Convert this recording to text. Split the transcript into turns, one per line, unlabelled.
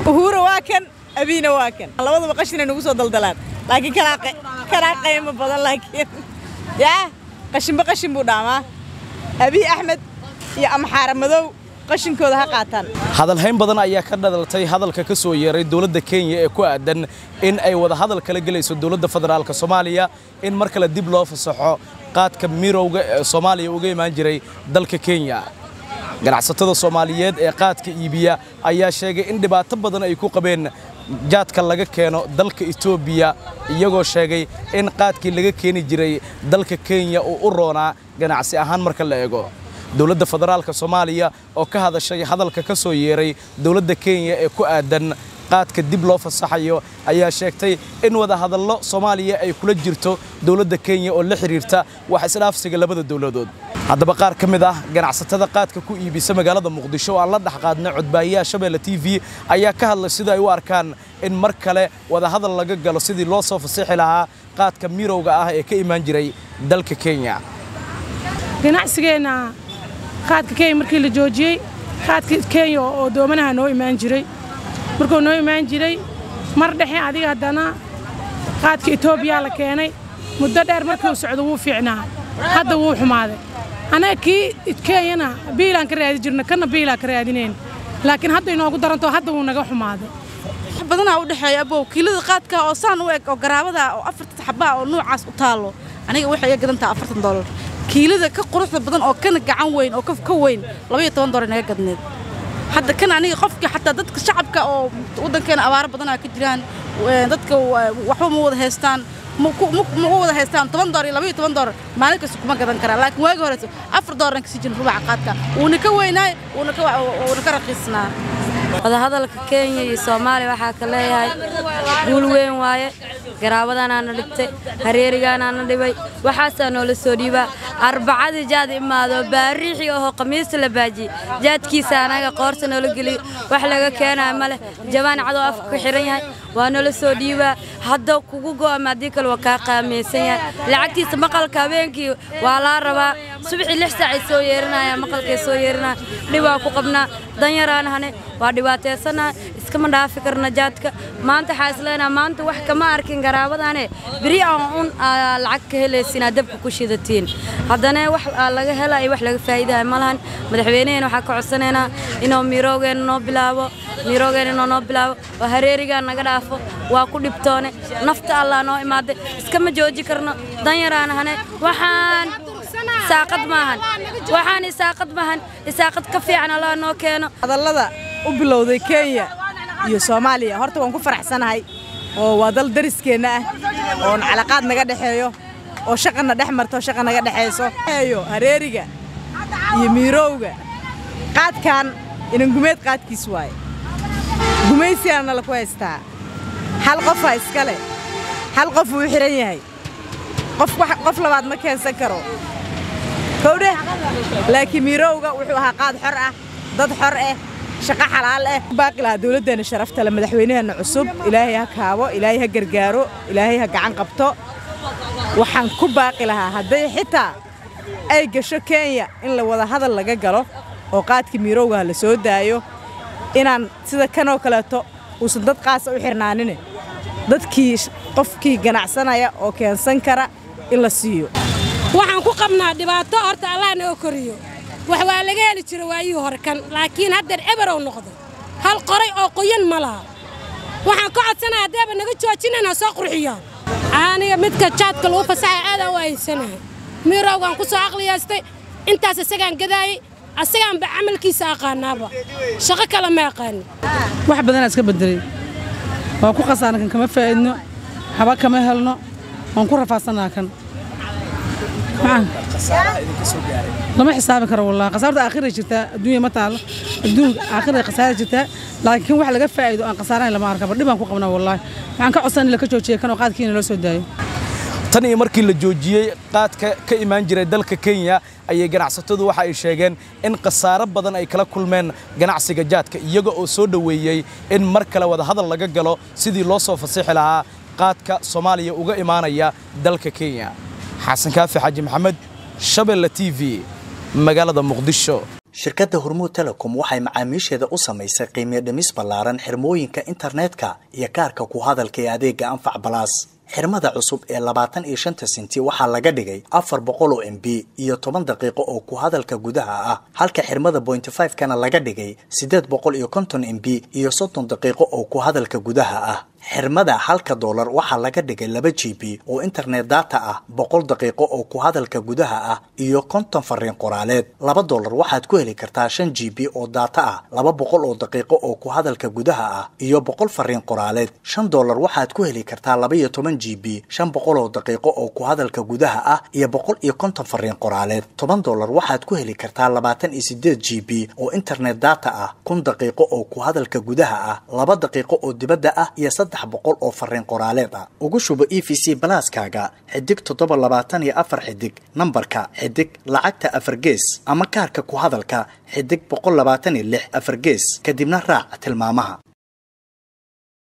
uhuura waa kan abiina waa kan labadaba qashinay nagu soo daldalaan laakiin kanaa qaymo badan laakiin yaa qashinba qashin buu dhaamaa abiy axmed iyo amxaara madow qashinkooda ha qaataan
hadalhayn badan ayaa ka dhalaltay hadalka ka soo yeeray dowladda kenya ee ku aadan in ay wada hadal kala gelayso dowladda federaalka soomaaliya in mar kale dib loo fasaxo qaadka mirowga ee soomaaliya uga imaan jiray dalka kenya ganacsatada soomaaliyeed ee qaadka iibiya ayaa sheegay in dhibaato badan ay ku qabeen jaadka laga keeno dalka etoobiya iyagoo sheegay in qaadkii laga keeni jiray dalka kenya uu u roonaa ganacsi ahaan marka la eego dowladda federaalka soomaaliya oo ka hadashay hadalka ka soo yeeray dowladda kenya ee ku aadan qaadka dib loo fasaxayo ayaa sheegtay in wada hadallo soomaaliya ay kula jirto dowladda kenya oo la xidhiirta wax isdhaafsiga labada dowladood haddaba qaar ka mid ah ganacsatada qaadka ku iibisa magaalada muqdisho oo aan la dhex qaadnay codbaahiyaha shabeelle t v ayaa ka hadlay sida ay u arkaan in mar kale wada hadal laga galo sidii loo soo fasixi lahaa qaadka mirowga ah ee ka imaan jiray dalka kenya
ganacsigeenna qaadka kenya markii la joojiyey qaadka kenya oo doomanaha noo imaan jiray markuu noo imaan jiray mar dhexe adiga haddana qaadka etoobiya la keenay muddo dheer markii uu socdo wuu fiicnaa hadda wuu xumaaday annaga kii kenyana biilaan ka raadi jirna kana biilaan ka raadinayn laakiin hadda inoogu daranto hadda wuu naga xumaaday
wax badanaa u dhexeeya abow kiilada qaadka oo saan u eg oo garaabada oo afartan xabaa oo nuucaas u taallo aniga waxay iga gadan taha afartan doolar kiilada ka quruxda badan oo kana gacan weyn oo ka weyn labaiyo toban doolar naga gadneed hadda kan aniga qofkii xataa dadka shacabka oo waddankeena abaaro badanaa ka jiraan dadka waxba ma wada haystaan ma wada haystaan toban doolar iyo labaiyo toban doolar maalin kasta kuma gadan karaa laakiin waagi horeysa afar doolarna kasii jirin rubaca qaadka wuuna ka weynaay wuuna ka raqiisnaa
wadahadalka kenya iyo soomaaliya waxaa ka leeyahay guul weyn waaye garaabadanaana dhibtay hareerigaanaana dhibay waxaasaa noola soo dhiibaa arbacadii jaad imaado baariixii ahoo khamiista la baajiyey jaadkiisa anaga qoorta noola geliyo wax laga keenaya ma leh jabaan cadoo afka ku xihan yahay waa noola soo dhiibaa hadda kugu go'ama haddii kale waa kaa qaamaysan yahay lacagtiisa maqalka habeenkii waa laa rabaa subaxii lix saacay soo yeerinaya maqalkay soo yeerinaya dhibaa ku qabnaa danyaraan hane waa dhibaataysanaha iskama dhaafi karna jaadka maanta waxaa isleenaha maanta wax kama arkin garaabadane beri aan un lacag ka helaysinaa dabka ku shidatiin haddana wax laga hela iyo wax laga faa'iidaha ma lahan madaxweyneheena waxaa ka codsanaynaa inuu miiroogeena noo bilaabo miiroogeena inuu noo bilaabo oo hareerigaa naga dhaafo waa ku dhibtoone nafta allah noo imaaday iskama jooji karno danyaraan hane waxaan isaaqad maahan waxaan isaaqad maahan isaaqad ka fiican allah noo keeno
hadallada u bilowday kenya iyo soomaaliya horta waan ku faraxsanahay oo waa dal dariskeenna ah oon calaqaad naga dhexeeyo oo shaqana dhex marto shaqa naga dhexayso eeyo hareeriga iyo miirowga qaadkan inangumeed qaadkiis waaye gumaysigaana nala ku haystaa hal qofaa iska leh hal qof wuu xihan yahay qof labaad ma keensan karo kowdhe laakiin miirowga wuxuu ahaa qaad xor ah dad xor ah shaqo xalaal ah baaqi lahaa dowladdeenna sharafta le madaxweynaheenna cusub ilaahay ha kaabo ilaahay ha gargaaro ilaahay ha gacan qabto waxaan ku baaqi lahaa hadday xitaa ay gasho kenya in la wada hadal laga galo oo qaadkii miirowgaha la soo daayo inaan sida kanoo kaleeto uusan dad qaasa u xirnaanine dadkii qofkii ganacsanaya oo keensan kara in la siiyo
waxaan ku qabnaa dhibaato horta allah noo koriyo wax waa laga heli jira waayihii hore kan laakiin haddeer eberow noqdo hal qoray oo qoyan ma laha waxaan ka codsanaya haddeeba naga joojinayna soo qurxiyaan aniga midka jaadka lagu fasaxa aadaan u ahaysanahay miirowgaan ku soo aqliyaystay intaas isagaan gadaayey asagaanba camalkiisa aqaanaaba shaqo kale ma aqaanin
wax badanaa iska bedelay waa ku khasaana kan kama faa'idno haba kama helno waan ku rafaadsanaa kan lama xisaabi karo wallahi khasaarta aakhira jirtaa adduunya ma taalo adduunka aakhira khasaara jirtaa laakiin wax laga faa'iido aan khasaarayn lama arkaba dhibaan ku qabnaa wallahi waxaan ka codsan in la ka joojiya kan oo qaadkiina loo soo daayo
tan iyo markii la joojiyey qaadka ka imaan jiray dalka kenya ayay ganacsatadu waxa ay sheegeen in khasaaro badan ay kala kulmeen ganacsiga jaadka iyaga oo soo dhoweeyey in mar kale wada hadal laga galo sidii loo soo fasixi lahaa qaadka soomaaliya uga imaanaya dalka kenya xasan kaafi xaaji maxamed shabeelle t v magaalada muqdisho
shirkadda hormuud telecom waxay macaamiisheeda u samaysay qiimiyo dhimis ballaaran xirmooyinka internetka iyo kaarka ku hadalka ee adeega anfac balaas xirmada cusub ee labaatan iyo shanta senti waxaa laga dhigay afar boqol oo m b iyo toban daqiiqo oo ku hadalka gudaha ah halka xirmada bointy five kana laga dhigay siddeed boqol iyo konton m b iyo soddon daqiiqo oo ku hadalka gudaha ah xirmada halka doolar waxaa laga dhigay laba g b oo internet data ah boqol daqiiqo oo ku hadalka gudaha ah iyo konton fariin qoraaleed laba doolar waxaad ku heli kartaa shan g b oo data ah laba boqol oo daqiiqo oo ku hadalka gudaha ah iyo boqol fariin qoraaleed shan doolar waxaad ku heli kartaa laba iyo toban g b shan boqol oo daqiiqo oo ku hadalka gudaha ah iyo boqol iyo konton fariin qoraaleed toban doolar waxaad ku heli kartaa labaatan iyo sideed g b oo internet data ah kun daqiiqo oo ku hadalka gudaha ah laba daqiiqo oo dibadda ah iyo saddex boqol oo fariin qoraaleed ah ugu shubo e v c balaaskaaga xidig toddoba labaatan iyo afar xidig nambarka xidig lacagta afar gees ama kaarka ku hadalka xidig boqol labaatan iyo lix afar gees kadibna raac tilmaamaha